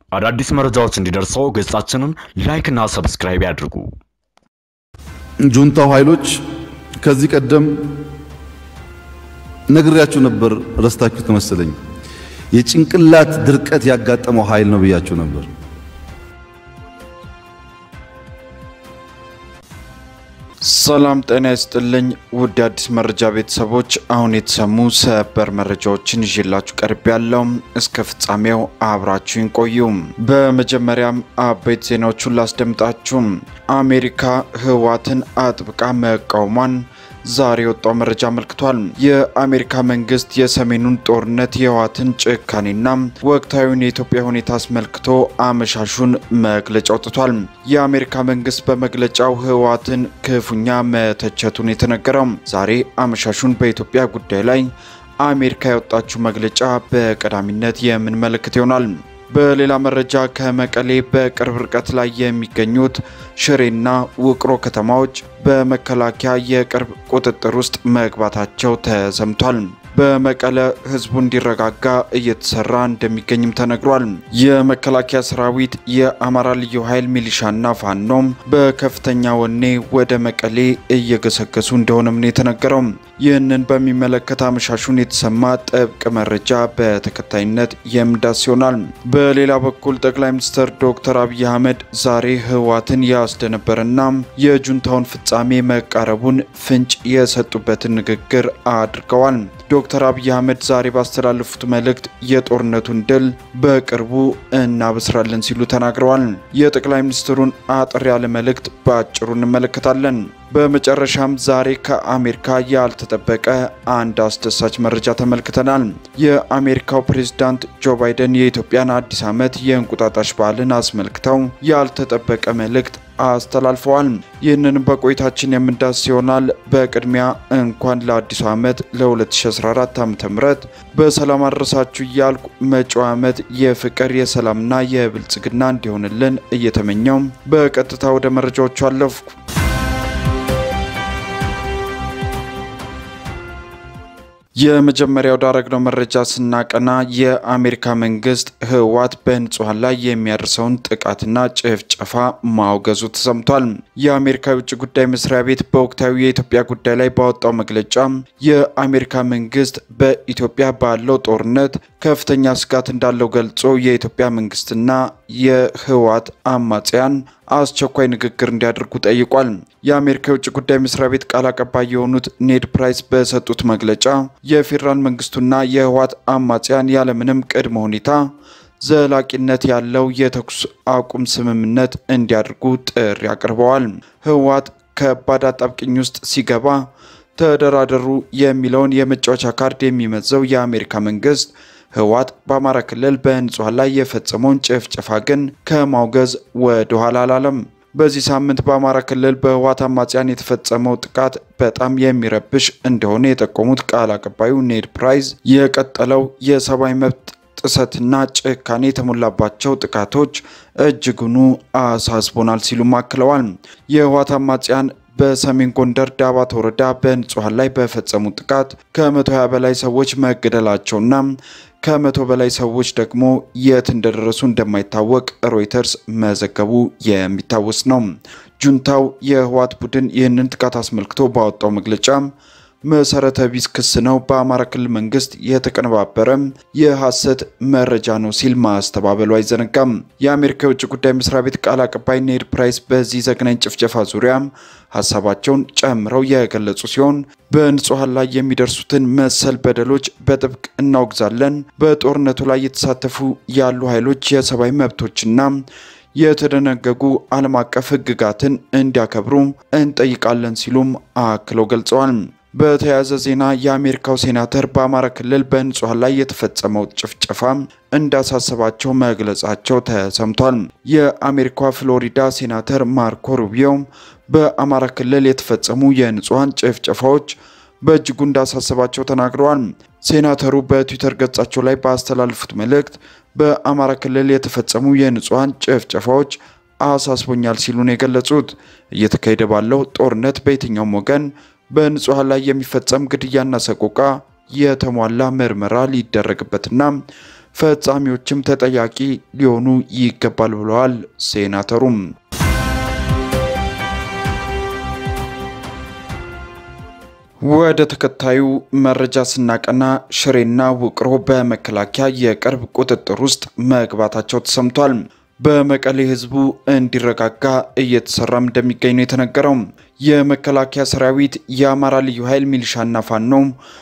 አዳዲስ መረጃዎች እንዲደርሰው ገጻችንን ላይክና ሰብስክራይብ ያድርጉ። ጁንታው ኃይሎች ከዚህ ቀደም ነግሬያችሁ ነበር፣ ረስታችሁ ተመሰለኝ። የጭንቅላት ድርቀት ያጋጠመው ኃይል ነው ብያችሁ ነበር። ሰላም ጤና ይስጥልኝ ውድ አዲስ መረጃ ቤተሰቦች፣ አሁን የተሰሙ ሰበር መረጃዎችን ይዤላችሁ ቀርብ ያለው እስከ ፍጻሜው አብራችሁን ቆዩ። በመጀመሪያም አበይት ዜናዎቹን ላስደምጣችሁ። አሜሪካ ህወሓትን አጥብቃ መቃወሟን ዛሬ የወጣው መረጃ አመልክቷል። የአሜሪካ መንግስት የሰሜኑን ጦርነት የህወሓትን ጭካኔና ወቅታዊውን የኢትዮጵያ ሁኔታ አስመልክቶ አመሻሹን መግለጫ አውጥቷል። የአሜሪካ መንግስት በመግለጫው ህወሓትን ክፉኛ መተቸቱን የተነገረው ዛሬ አመሻሹን በኢትዮጵያ ጉዳይ ላይ አሜሪካ ያወጣችው መግለጫ በቀዳሚነት የምንመለከት ይሆናል። በሌላ መረጃ ከመቀሌ በቅርብ ርቀት ላይ የሚገኙት ሽሬና ውቅሮ ከተማዎች በመከላከያ የቅርብ ቁጥጥር ውስጥ መግባታቸው ተሰምቷል። በመቀለ ህዝቡ እንዲረጋጋ እየተሰራ እንደሚገኝም ተነግሯል። የመከላከያ ሰራዊት፣ የአማራ ልዩ ኃይል ሚሊሻና ፋኖም በከፍተኛ ወኔ ወደ መቀሌ እየገሰገሱ እንደሆነም ነው የተነገረው። ይህንን በሚመለከት አመሻሹን የተሰማ ጥብቅ መረጃ በተከታይነት የምዳስ ይሆናል። በሌላ በኩል ጠቅላይ ሚኒስትር ዶክተር አብይ አህመድ ዛሬ ህወሓትን ያስደነበረና የጁንታውን ፍጻሜ መቃረቡን ፍንጭ የሰጡበትን ንግግር አድርገዋል። ዶክተር አብይ አህመድ ዛሬ ባስተላለፉት መልእክት የጦርነቱን ድል በቅርቡ እናበስራለን ሲሉ ተናግረዋል። የጠቅላይ ሚኒስትሩን አጠር ያለ መልእክት በአጭሩ እንመለከታለን። በመጨረሻም ዛሬ ከአሜሪካ ያልተጠበቀ አንድ አስደሳች መረጃ ተመልክተናል። የአሜሪካው ፕሬዝዳንት ጆ ባይደን የኢትዮጵያን አዲስ ዓመት የእንቁጣጣሽ በዓልን አስመልክተው ያልተጠበቀ መልእክት አስተላልፈዋል። ይህንንም በቆይታችን የምንዳስ ይሆናል። በቅድሚያ እንኳን ለአዲሱ ዓመት ለ2014 ዓ.ም በሰላም አድረሳችሁ እያልኩ መጪው ዓመት የፍቅር የሰላምና የብልጽግና እንዲሆንልን እየተመኘው በቀጥታ ወደ መረጃዎቹ አለፍኩ። የመጀመሪያው ዳረግነው መረጃ ስናቀና የአሜሪካ መንግስት ህወሓት በንጹሐን ላይ የሚያደርሰውን ጥቃትና ጭፍጨፋ ማውገዙ ተሰምቷል። የአሜሪካ የውጭ ጉዳይ መስሪያ ቤት በወቅታዊ የኢትዮጵያ ጉዳይ ላይ ባወጣው መግለጫ የአሜሪካ መንግስት በኢትዮጵያ ባለው ጦርነት ከፍተኛ ስጋት እንዳለው ገልጾ የኢትዮጵያ መንግስትና የህወሓት አማጽያን አስቸኳይ ንግግር እንዲያደርጉ ጠይቋል። የአሜሪካ የውጭ ጉዳይ መስሪያ ቤት ቃል አቀባይ የሆኑት ኔድ ፕራይስ በሰጡት መግለጫ የፌዴራል መንግስቱና የህወሓት አማጽያን ያለምንም ቅድመ ሁኔታ ዘላቂነት ያለው የተኩስ አቁም ስምምነት እንዲያደርጉ ጥሪ አቅርበዋል። ህወሓት ከባድ አጣብቂኝ ውስጥ ሲገባ ተደራደሩ የሚለውን የመጫወቻ ካርድ የሚመዘው የአሜሪካ መንግስት ህወሓት በአማራ ክልል በንጹሐን ላይ የፈጸመውን ጭፍጨፋ ግን ከማውገዝ ወደ ኋላ አላለም። በዚህ ሳምንት በአማራ ክልል በህወሓት አማጽያን የተፈጸመው ጥቃት በጣም የሚረብሽ እንደሆነ የጠቆሙት ቃል አቀባዩ ኔድ ፕራይዝ የቀጠለው የሰብአዊ መብት ጥሰትና ጭካኔ የተሞላባቸው ጥቃቶች እጅጉኑ አሳስቦናል ሲሉም አክለዋል። የህወሓት አማጽያን በሰሜን ጎንደር ዳባት ወረዳ በንጹሐን ላይ በፈጸሙት ጥቃት ከ120 በላይ ሰዎች መገደላቸውና ከመቶ በላይ ሰዎች ደግሞ የት እንደደረሱ እንደማይታወቅ ሮይተርስ መዘገቡ የሚታወስ ነው። ጁንታው የህወሓት ቡድን ይህንን ጥቃት አስመልክቶ ባወጣው መግለጫ መሰረተ ቢስ ክስ ነው፣ በአማራ ክልል መንግስት የተቀነባበረ የሐሰት መረጃ ነው ሲል ማስተባበሉ አይዘነጋም። የአሜሪካ የውጭ ጉዳይ መስሪያ ቤት ቃል አቀባይ ኔድ ፕራይስ በዚህ ዘግናኝ ጭፍጨፋ ዙሪያ ሀሳባቸውን ጨምረው የገለጹ ሲሆን በንጹሐን ላይ የሚደርሱትን መሰል በደሎች በጥብቅ እናወግዛለን። በጦርነቱ ላይ የተሳተፉ ያሉ ኃይሎች የሰብአዊ መብቶችና የተደነገጉ ዓለም አቀፍ ህግጋትን እንዲያከብሩ እንጠይቃለን ሲሉም አክለው ገልጸዋል። በተያያዘ ዜና የአሜሪካው ሴናተር በአማራ ክልል በንጹሐን ላይ የተፈጸመው ጭፍጨፋ እንዳሳሰባቸው መግለጻቸው ተሰምቷል። የአሜሪካ ፍሎሪዳ ሴናተር ማርኮ ሩቢዮ በአማራ ክልል የተፈጸሙ የንጹሐን ጭፍጨፋዎች በእጅጉ እንዳሳሰባቸው ተናግረዋል። ሴናተሩ በትዊተር ገጻቸው ላይ ባስተላለፉት መልእክት በአማራ ክልል የተፈጸሙ የንጹሐን ጭፍጨፋዎች አሳስቦኛል ሲሉ ነው የገለጹት። እየተካሄደ ባለው ጦርነት በየትኛውም ወገን በንጹሐን ላይ የሚፈጸም ግድያና ሰቆቃ የተሟላ ምርመራ ሊደረግበትና ፈጻሚዎችም ተጠያቂ ሊሆኑ ይገባል ብለዋል ሴናተሩም። ወደ ተከታዩ መረጃ ስናቀና ሽሬና ውቅሮ በመከላከያ የቅርብ ቁጥጥር ውስጥ መግባታቸው ተሰምቷል። በመቀሌ ህዝቡ እንዲረጋጋ እየተሰራም እንደሚገኝ ነው የተነገረው። የመከላከያ ሰራዊት፣ የአማራ ልዩ ኃይል ሚሊሻና ፋኖ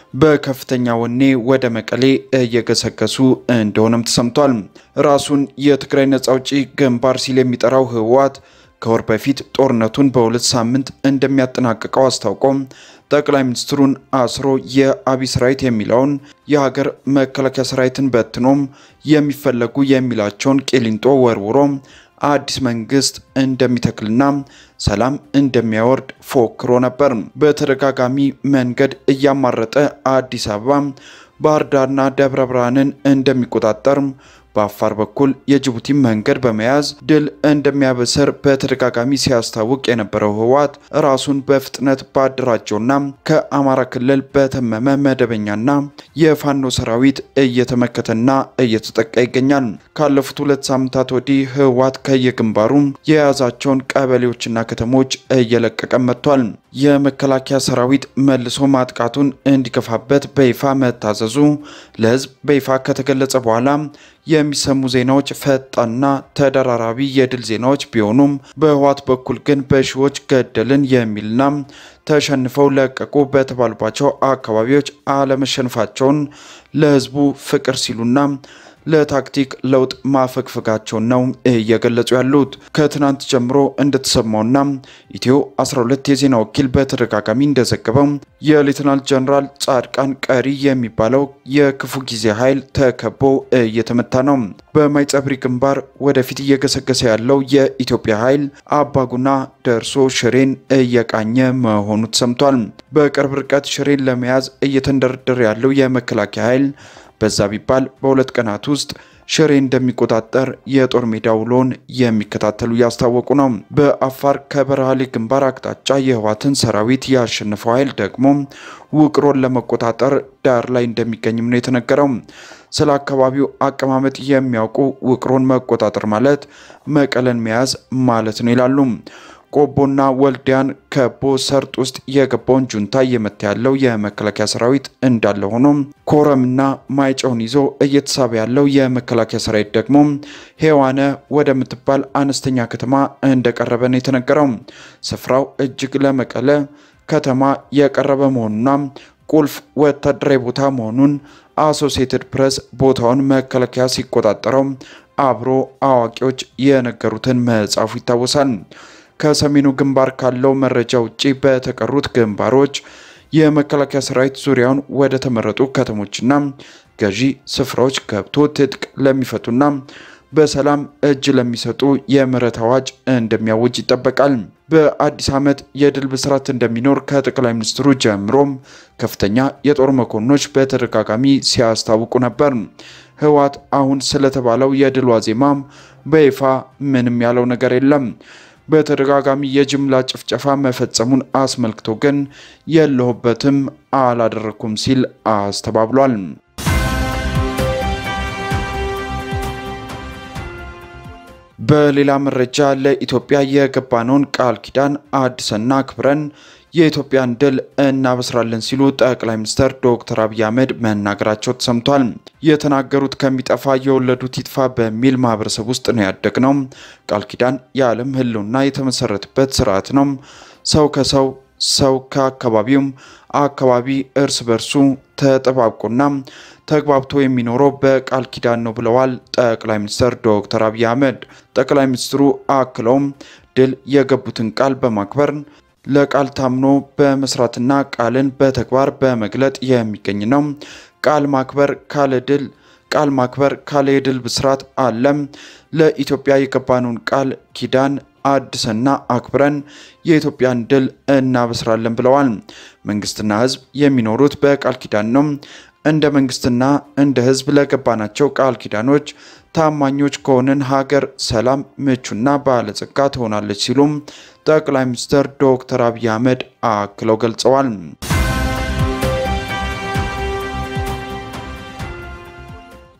በከፍተኛ ወኔ ወደ መቀሌ እየገሰገሱ እንደሆነም ተሰምቷል። ራሱን የትግራይ ነጻ አውጪ ግንባር ሲል የሚጠራው ህወሓት ከወር በፊት ጦርነቱን በሁለት ሳምንት እንደሚያጠናቅቀው አስታውቆ ጠቅላይ ሚኒስትሩን አስሮ የአብይ ሰራዊት የሚለውን የሀገር መከላከያ ሰራዊትን በትኖም የሚፈለጉ የሚላቸውን ቂሊንጦ ወርውሮ አዲስ መንግስት እንደሚተክልና ሰላም እንደሚያወርድ ፎክሮ ነበር። በተደጋጋሚ መንገድ እያማረጠ አዲስ አበባ፣ ባህር ዳርና ደብረ ብርሃንን እንደሚቆጣጠር በአፋር በኩል የጅቡቲ መንገድ በመያዝ ድል እንደሚያበስር በተደጋጋሚ ሲያስታውቅ የነበረው ህወሓት ራሱን በፍጥነት ባደራጀውና ከአማራ ክልል በተመመ መደበኛና የፋኖ ሰራዊት እየተመከተና እየተጠቃ ይገኛል። ካለፉት ሁለት ሳምንታት ወዲህ ህወሓት ከየግንባሩ የያዛቸውን ቀበሌዎችና ከተሞች እየለቀቀ መጥቷል። የመከላከያ ሰራዊት መልሶ ማጥቃቱን እንዲገፋበት በይፋ መታዘዙ ለህዝብ በይፋ ከተገለጸ በኋላ የሚሰሙ ዜናዎች ፈጣንና ተደራራቢ የድል ዜናዎች ቢሆኑም በህወሓት በኩል ግን በሺዎች ገደልን የሚልና ተሸንፈው ለቀቁ በተባሉባቸው አካባቢዎች አለመሸነፋቸውን ለህዝቡ ፍቅር ሲሉና ለታክቲክ ለውጥ ማፈግፈጋቸውን ነው እየገለጹ ያሉት። ከትናንት ጀምሮ እንደተሰማውና ኢትዮ 12 የዜና ወኪል በተደጋጋሚ እንደዘገበው የሌተናል ጀነራል ጻድቃን ቀሪ የሚባለው የክፉ ጊዜ ኃይል ተከቦ እየተመታ ነው። በማይጸብሪ ግንባር ወደፊት እየገሰገሰ ያለው የኢትዮጵያ ኃይል አባጉና ደርሶ ሽሬን እየቃኘ መሆኑ ተሰምቷል። በቅርብ ርቀት ሽሬን ለመያዝ እየተንደረደረ ያለው የመከላከያ ኃይል በዛ ቢባል በሁለት ቀናት ውስጥ ሽሬ እንደሚቆጣጠር የጦር ሜዳ ውሎን የሚከታተሉ እያስታወቁ ነው። በአፋር ከበረሃሌ ግንባር አቅጣጫ የህወሓትን ሰራዊት ያሸነፈው ኃይል ደግሞ ውቅሮን ለመቆጣጠር ዳር ላይ እንደሚገኝም ነው የተነገረው። ስለ አካባቢው አቀማመጥ የሚያውቁ ውቅሮን መቆጣጠር ማለት መቀለን መያዝ ማለት ነው ይላሉ። ቆቦና ወልዲያን ከቦ ሰርጥ ውስጥ የገባውን ጁንታ እየመታ ያለው የመከላከያ ሰራዊት እንዳለ ሆኖ ኮረምና ማይጨውን ይዞ እየተሳበ ያለው የመከላከያ ሰራዊት ደግሞ ሄዋነ ወደምትባል አነስተኛ ከተማ እንደቀረበ ነው የተነገረው። ስፍራው እጅግ ለመቀለ ከተማ የቀረበ መሆኑና ቁልፍ ወታደራዊ ቦታ መሆኑን አሶሲየትድ ፕሬስ ቦታውን መከላከያ ሲቆጣጠረው አብሮ አዋቂዎች የነገሩትን መጻፉ ይታወሳል። ከሰሜኑ ግንባር ካለው መረጃ ውጪ በተቀሩት ግንባሮች የመከላከያ ሰራዊት ዙሪያውን ወደ ተመረጡ ከተሞችና ገዢ ስፍራዎች ገብቶ ትጥቅ ለሚፈቱና በሰላም እጅ ለሚሰጡ የምህረት አዋጅ እንደሚያውጅ ይጠበቃል። በአዲስ ዓመት የድል ብስራት እንደሚኖር ከጠቅላይ ሚኒስትሩ ጀምሮም ከፍተኛ የጦር መኮንኖች በተደጋጋሚ ሲያስታውቁ ነበር። ህወሓት አሁን ስለተባለው የድል ዋዜማም በይፋ ምንም ያለው ነገር የለም። በተደጋጋሚ የጅምላ ጭፍጨፋ መፈጸሙን አስመልክቶ ግን የለሁበትም አላደረኩም ሲል አስተባብሏል። በሌላ መረጃ ለኢትዮጵያ የገባነውን ቃል ኪዳን አድሰና አክብረን የኢትዮጵያን ድል እናበስራለን ሲሉ ጠቅላይ ሚኒስትር ዶክተር አብይ አህመድ መናገራቸው ተሰምቷል። የተናገሩት ከሚጠፋ የወለዱት ይጥፋ በሚል ማህበረሰብ ውስጥ ነው ያደግነው። ቃል ኪዳን የዓለም ሕልውና የተመሰረተበት ስርዓት ነው። ሰው ከሰው ሰው ከአካባቢውም አካባቢ እርስ በርሱ ተጠባብቆና ተግባብቶ የሚኖረው በቃል ኪዳን ነው ብለዋል ጠቅላይ ሚኒስትር ዶክተር አብይ አህመድ። ጠቅላይ ሚኒስትሩ አክለውም ድል የገቡትን ቃል በማክበር ለቃል ታምኖ በመስራትና ቃልን በተግባር በመግለጥ የሚገኝ ነው። ቃል ማክበር ካለ ድል ቃል ማክበር ካለ የድል ብስራት አለም። ለኢትዮጵያ የገባነውን ቃል ኪዳን አድሰና አክብረን የኢትዮጵያን ድል እናበስራለን ብለዋል። መንግስትና ህዝብ የሚኖሩት በቃል ኪዳን ነው። እንደ መንግስትና እንደ ህዝብ ለገባናቸው ቃል ኪዳኖች ታማኞች ከሆንን ሀገር ሰላም፣ ምቹና ባለጸጋ ትሆናለች ሲሉም ጠቅላይ ሚኒስትር ዶክተር አብይ አህመድ አክለው ገልጸዋል።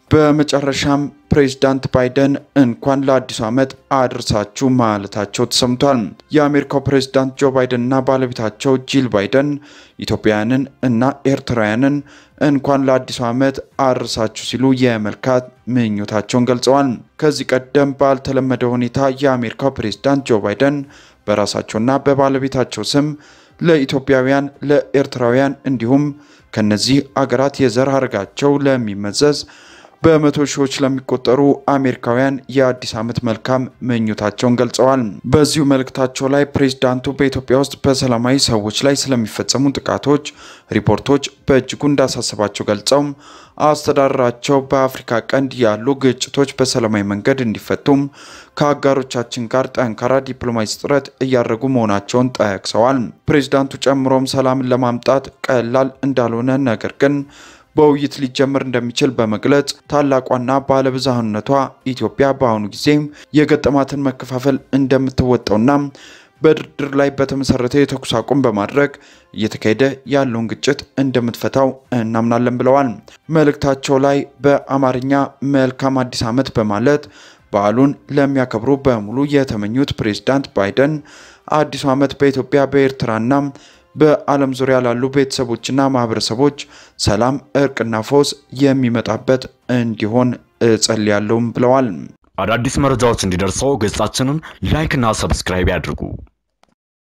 በመጨረሻም ፕሬዚዳንት ባይደን እንኳን ለአዲሱ ዓመት አድርሳችሁ ማለታቸው ተሰምቷል። የአሜሪካው ፕሬዚዳንት ጆ ባይደን እና ባለቤታቸው ጂል ባይደን ኢትዮጵያውያንን እና ኤርትራውያንን እንኳን ለአዲሱ ዓመት አድርሳችሁ ሲሉ የመልካት ምኞታቸውን ገልጸዋል። ከዚህ ቀደም ባልተለመደ ሁኔታ የአሜሪካው ፕሬዚዳንት ጆ ባይደን በራሳቸውና በባለቤታቸው ስም ለኢትዮጵያውያን፣ ለኤርትራውያን እንዲሁም ከነዚህ አገራት የዘር ሐረጋቸው ለሚመዘዝ በመቶ ሺዎች ለሚቆጠሩ አሜሪካውያን የአዲስ ዓመት መልካም ምኞታቸውን ገልጸዋል። በዚሁ መልእክታቸው ላይ ፕሬዝዳንቱ በኢትዮጵያ ውስጥ በሰላማዊ ሰዎች ላይ ስለሚፈጸሙ ጥቃቶች ሪፖርቶች በእጅጉ እንዳሳሰባቸው ገልጸው አስተዳደራቸው በአፍሪካ ቀንድ ያሉ ግጭቶች በሰላማዊ መንገድ እንዲፈቱም ከአጋሮቻችን ጋር ጠንካራ ዲፕሎማሲ ጥረት እያደረጉ መሆናቸውን ጠቅሰዋል። ፕሬዝዳንቱ ጨምሮም ሰላምን ለማምጣት ቀላል እንዳልሆነ ነገር ግን በውይይት ሊጀመር እንደሚችል በመግለጽ ታላቋና ባለብዝሃነቷ ኢትዮጵያ በአሁኑ ጊዜ የገጠማትን መከፋፈል እንደምትወጣውና በድርድር ላይ በተመሰረተ የተኩስ አቁም በማድረግ እየተካሄደ ያለውን ግጭት እንደምትፈታው እናምናለን ብለዋል። መልእክታቸው ላይ በአማርኛ መልካም አዲስ ዓመት በማለት በዓሉን ለሚያከብሩ በሙሉ የተመኙት ፕሬዝዳንት ባይደን አዲሱ ዓመት በኢትዮጵያ በኤርትራና በዓለም ዙሪያ ላሉ ቤተሰቦችና ማህበረሰቦች ሰላም፣ እርቅና ፎስ የሚመጣበት እንዲሆን እጸልያለሁም ብለዋል። አዳዲስ መረጃዎች እንዲደርሰው ገጻችንን ላይክ እና ሰብስክራይብ ያድርጉ።